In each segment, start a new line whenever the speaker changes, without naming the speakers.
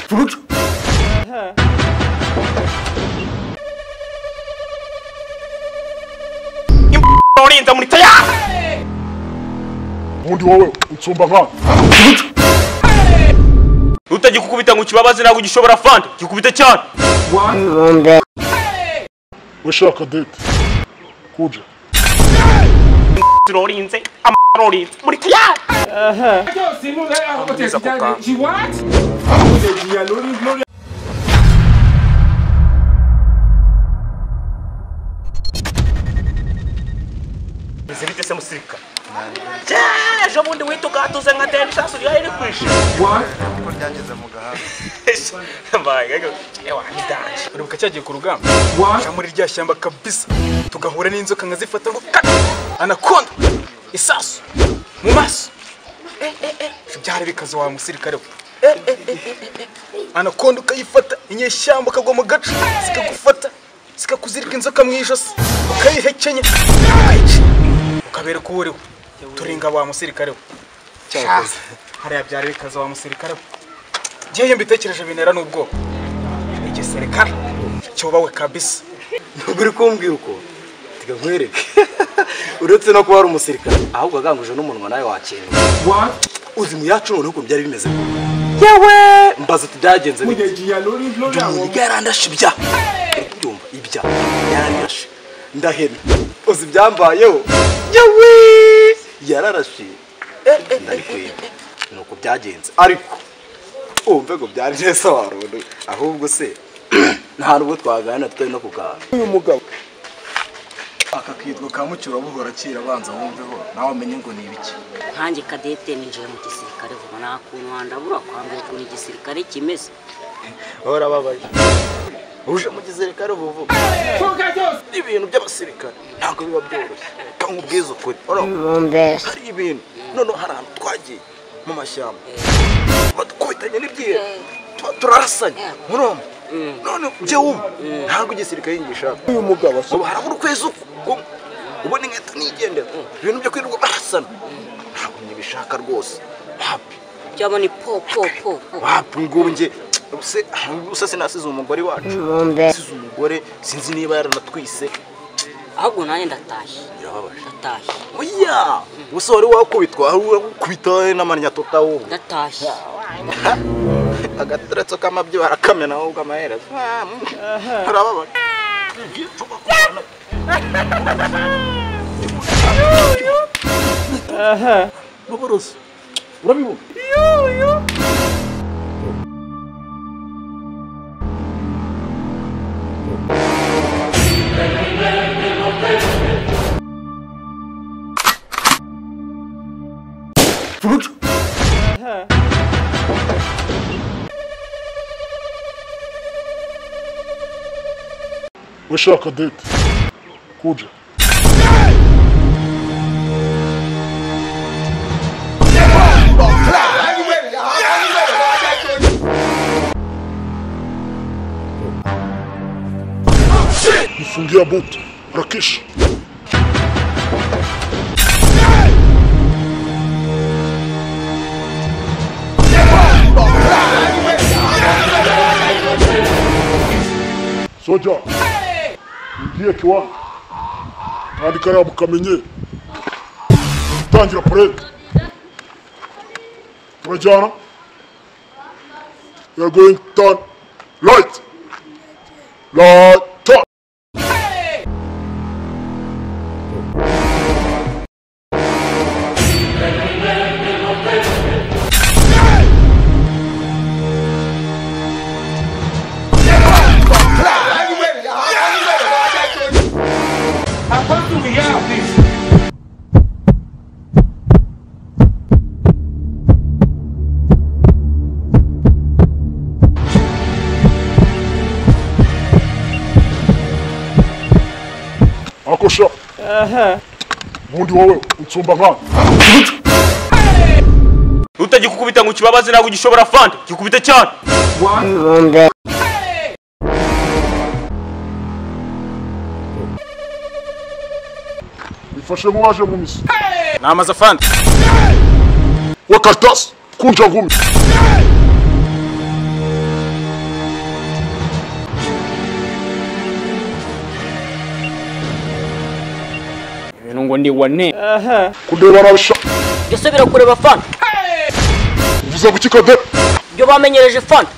Sonuç?
ఇంత మునితయా
Ubundi wowe utsumba abana. Sonuç?
utagikukubita ngo ukibabaze ntabwo gishobora fanta gikubite cyane
Urashaka date? Kuja.
rorinze amarorinze muritaya
Yo, si mo lè àwọn tẹ̀sí jáde. She what? Ó lè jìyà lórí lórí.
bimeze bite se musirikare cyane ejo bundi wita ugatuze nka deni sasu rya iri kwishima
What?
mbaga ewa nidanje
buri buka cyagiye ku rugamba
What?
cya muri rya shyamba kabisa tugahura n'inzoka nkazifata ngo kata anakonda isasu mu maso Eh, eh, eh. byari bikaze wa musirikare we Eh, eh, eh, eh, eh, eh. anakonda ukayifata inyeshyamba ukagwa mu gace zikagufata zikakuzirika inzoka mu ijosi ukayihekenya ukayica ukabereka uwo uriwe turinga wa musirikare we Cyakoze. hariya byari bikaze wa musirikare we ngewe iyo mbitekereje bintera n'ubwoba igisirikare cyubawe kabisa
ntabwo uri kumbwira uko tiga nkwereke uretse no kuba ari umusirikare ahubwo aganguje n'umunwa nawe wakenga
What?
uzi mu yacu noneho ukuntu byari bimeze yewe mbaza uti byagenze
Ó
bite
lè jìyà lórí lórí àwọn
umuntu yarandashe ibya ndumva ibya yarandashe ndahena uzi ibyambayeho yewe yararashe ndarikwega ni uko byagenze ariko wumve ngo byari neza warundu ahubwo se nta n'ubwo twaganira tutari no kuganira akakitwa ka mucyura buhora akira abanza wumveho nawe amenye ngo ni ibiki
nkanjye kadete ninjiye mu gisirikare vuba nta kuntu wandabura kwambara ukuntu igisirikare kimeze
hora babaye uje mu gisirikare ubu ibintu by'abasirikare ntabwo biba byoroshye kandi ubwiza ukuri
mbese
hari ibintu noneho hari ahantu twagiye mu mashyamba badukubitanye n'ibyiye tuba turarasanye murumva none byo ubu ntabwo igisirikare yinjishaka uyu mugabo ubu harabura ukwezi uko ubona inkweto nigendera ibintu byo kwirirwa barasana ntabwo ntibishaka rwose hapi
cyaba ni po po po po
wapi ngubu njye se gusa sinasize umugore wacu nasize umugore sinzi niba yaranatwise
ahubwo nanjye ndatashye
birababaje
ndatashye
oya gusa wari wakubitwa wari wakubita n'amanyatota wowe
ndatashye
agateretso k'amabyi barakamena ahubwo amaherezo Ah, mm. birababaje baborozi urabibona
Sonuç? Urashaka date? Kuja. Mfungia buti. Rakish. soja ngiye kiwa kandi kariya mukamenye gutangira purede turajyana we are going to turn right right turn
akọ́tù ìyá àfi.
akosha ubundi wowe utsumba nkana
utagikukubita ngo ukibabaze ntabwo gishobora fanta gikubite cyane
What?
bifashe nk'uwaje mu misi
namaze afandi
we karitasi kunja ngumi
ngo ndi wa ne
kundeba arabisha
jya usubira kureba fanta
uvuze guki kodera
ibyo bamenyereje fanta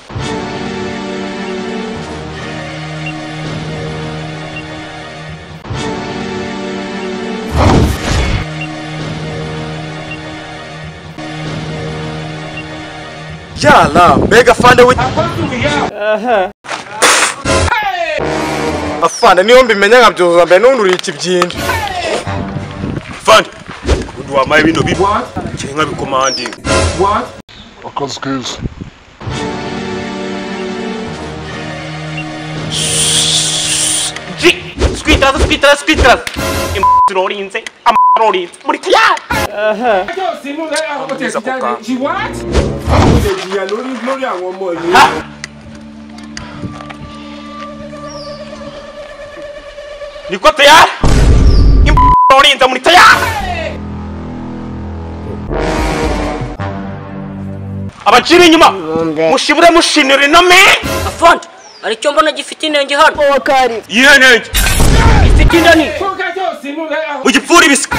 yala mbega afande we afande niyo mbimenya nkabyuzuza mbere n'unduriye ikibyindi
fandi undi wambaye bino bibi
What?
kiri nk'abikomandingi
What?
akazi keza
ji switaraza switaraza switaraza imu zirorinze ama rorinze muri tayari
ẹjọ́ sínú lẹ́yìn àwọn tẹ̀sí jáde
Sàkókà.
ṣì what? àwọn kò lè jìyà lórí lórí àwọn ọmọ yìí.
niko tayari imu rorinze muri tayari abacira inyuma mushimure mushinire inome
fanta hari icyo mbona gifite inenge hano
yihenenge
gifite indani
kókẹ́jọ́ sínú lẹ́yìn àwọn
ugipfura ibisika